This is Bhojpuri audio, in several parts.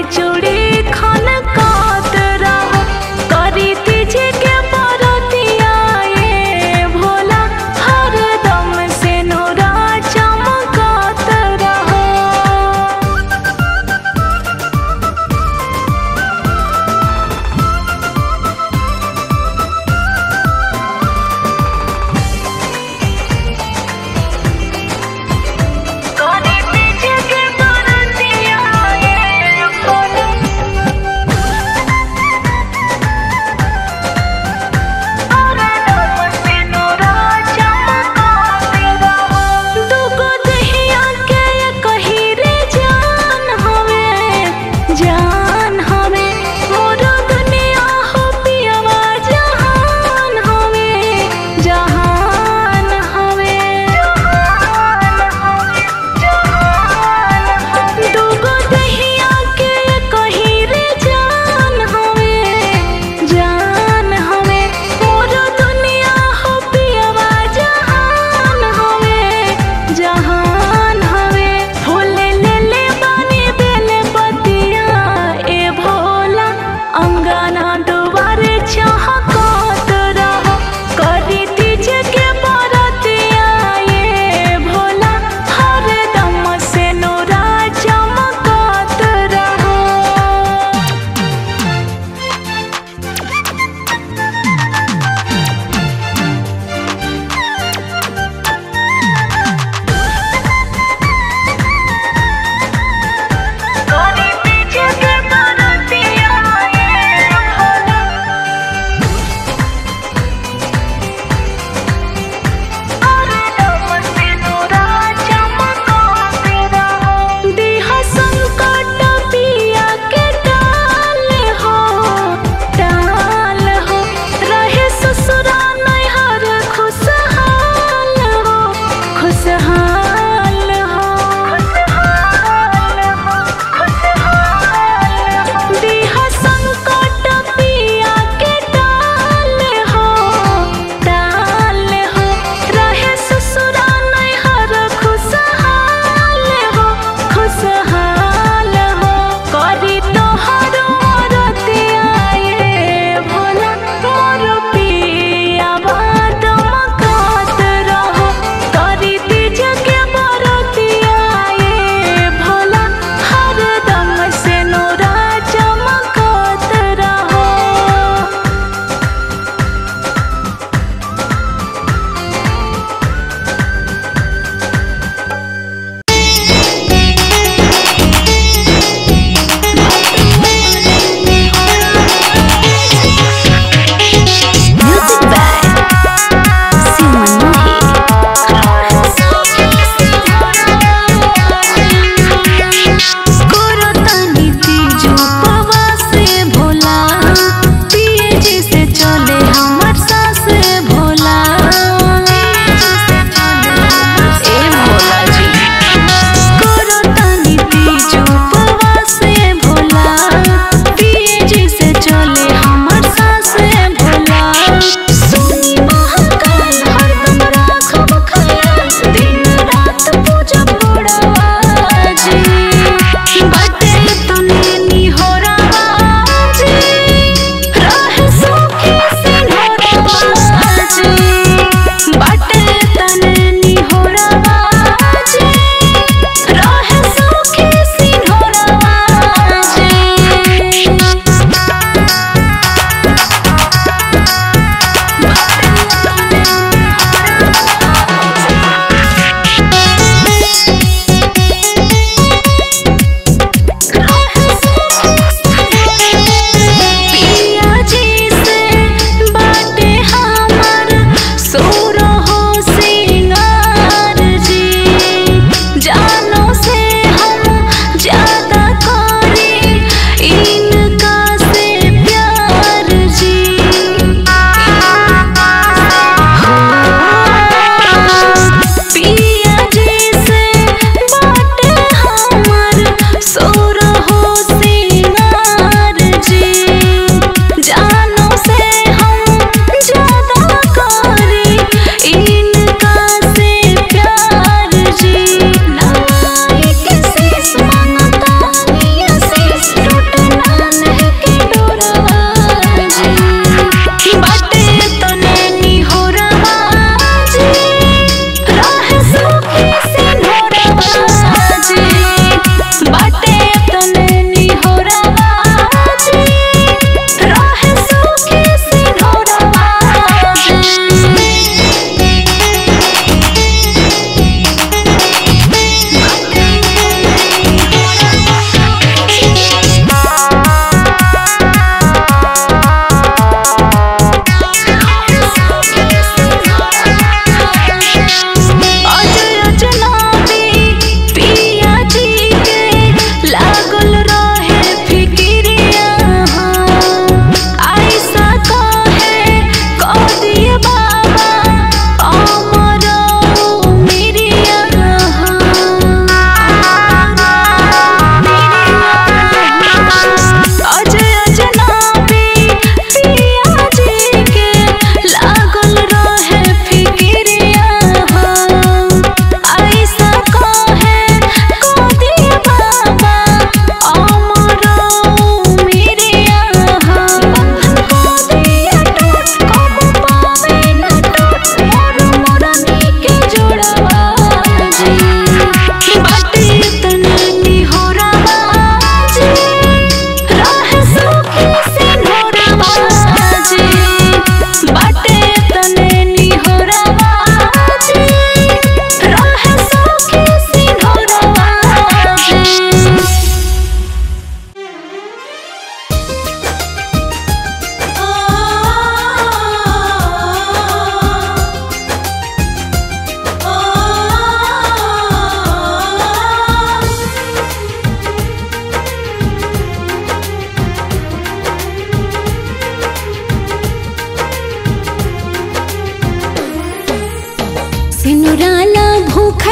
चूड़ी खन कात रह करी तीजे के बरतिया ये भोला हरदम से नूरा चमकात रह करी तीजे के बरतिया ये भोला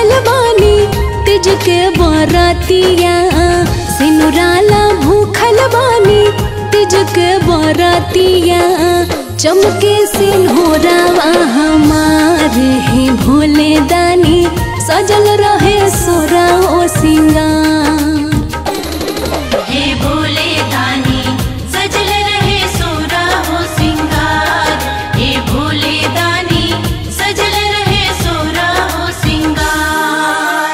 भूखल बानी तिज के बरतिया सिनुराला भूखल बानी तिज के बरतिया चमके सिन्होरावा हमार हे भोले दानी सजल रहे सोरा ओ सिंगार हे भोले दानी सजल रहे सोरा हो सिंगार हे भोले दानी सजल रहे सोरा हो सिंगार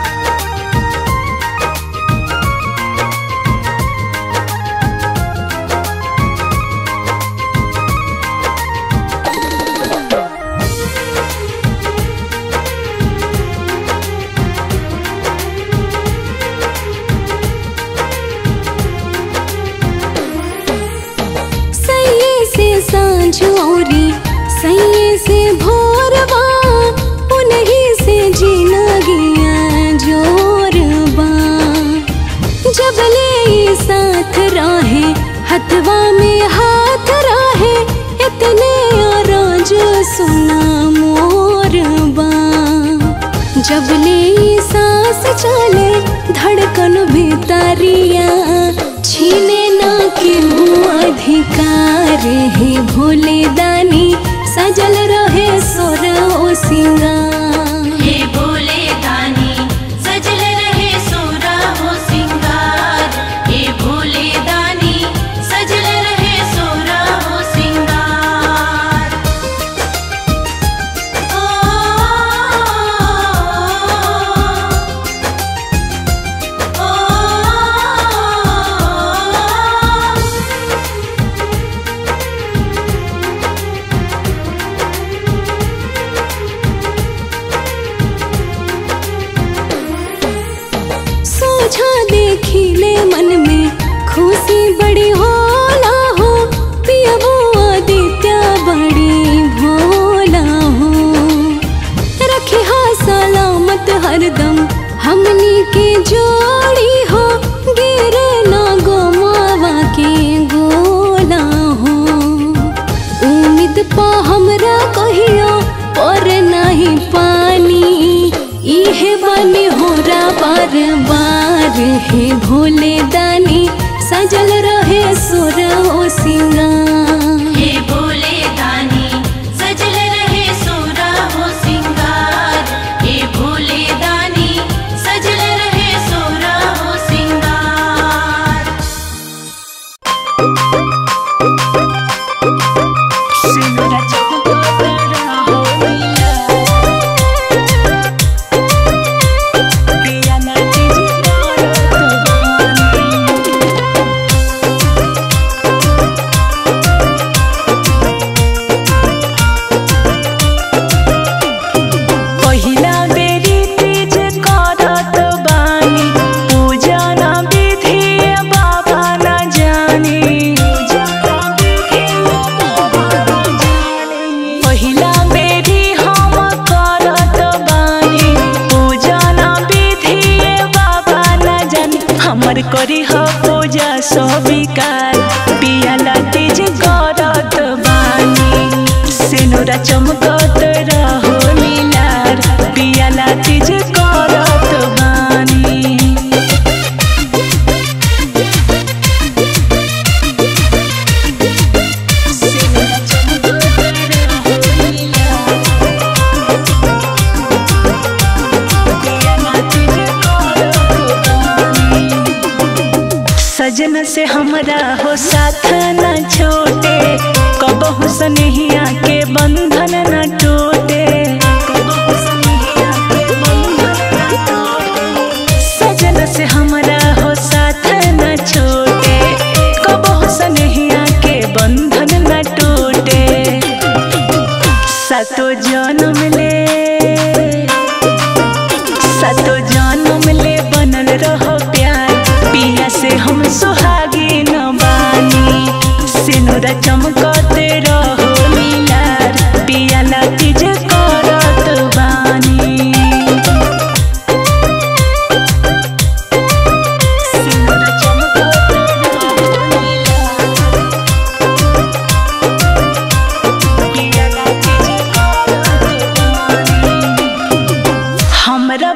सैये से सांझ औरी सैये से भोरबा उन्हीं से जीना गया जोरबा जब ले ई साथ रहे हथवा में हाथ रहे इतने रोज सुना मोरबा जब ले ई सांस चले धड़कन भीतरिया छीने ना केहू अधिकार हे भोले दानी सजल रहे सोर ओ सिंगार हे भोले दानी सजल रहे सोरा हो सिंगार हे भोले दानी सजल रहे सोरा हो सिंगार ओ ओ सोझा देखिले मन में खुशी बड़ी होला हो पियबो आदित्य बड़ी भोला हो रखे हा सलामत हरदम हमनी के जोड़ी हो गिरे ना गोमावा के गोला हो उम्मीद पा हमरा कहियो और नहीं पानी इहे बनी होरा बार बार हे भोले दानी सजल रहे सोर ओ सिंगार हे भोले दानी सजल रहे सोरा हो सिंगार हे भोले दानी सजल रहे सोरा हो सिंगार पहिला बेरी तीज करत बानी पूजन विधि बाबा न जानी पहिला बेरी हम करत बानी पूजन विधि बाबा न जानी हमर करी ह पूजा सबिकार पियाला तीज करत बानी सेनुरा चमकत रहो लीलार पियाला तीज करत बानी सेनुरा चमकत रहो लीलार पियाला तीज करत बानी सजन से हमरा हो साथ न छोटे कबहू सनहिया के बंधन न टूटे सजन से हमरा हो साथ न छोटे कबहू सनहिया के बंधन न टूटे सतो जन्म ले सतो जन्म ले बनल रहो प्यार पिया से हम सुहागी न बानी सिनुरा चमकते रहो लीलार पिया ला तीज करत बानी सिनुरा चमकते रहो लीलार पिया ला तीज करत बानी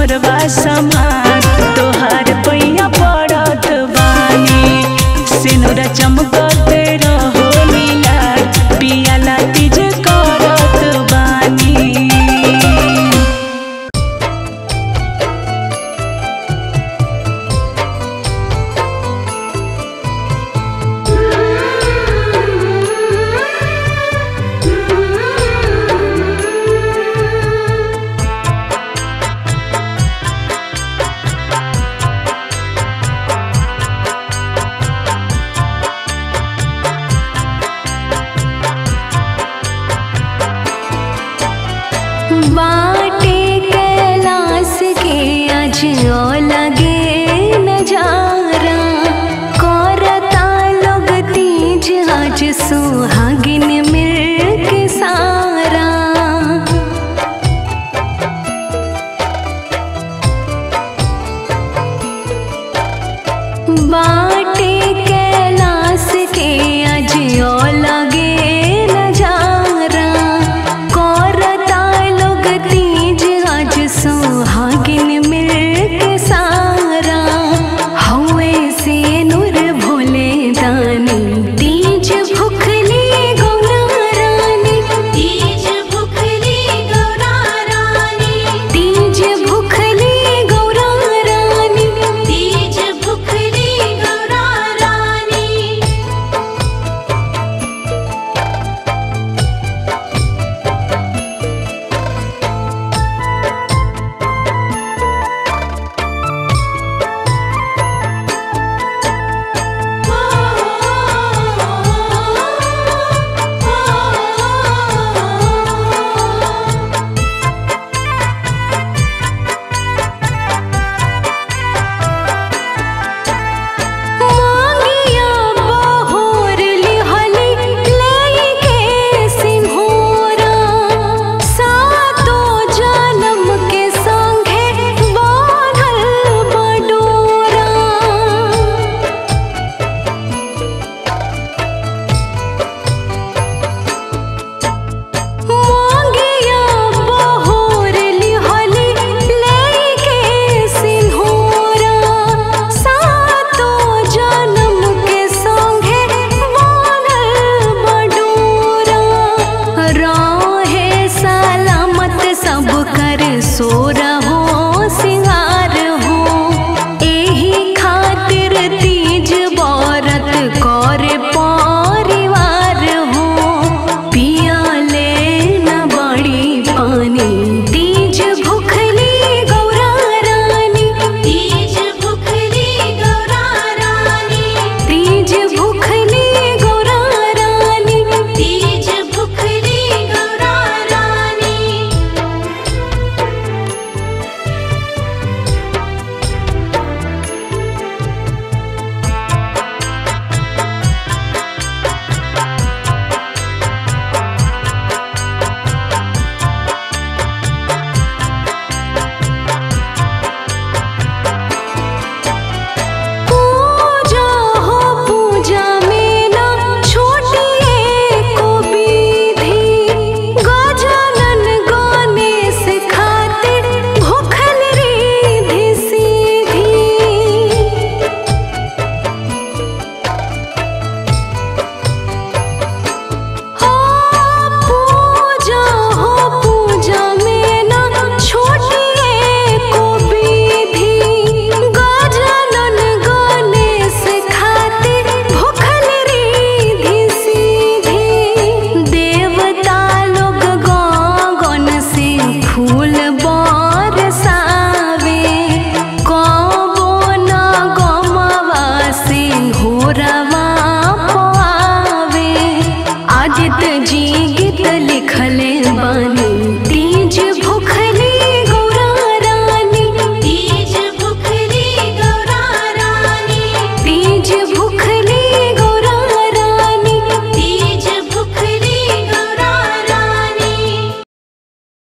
घरवा समान तोहार पैया पड़त बानी सिनुरा चमकत रहो लीला पियाला तीज करत बानी बा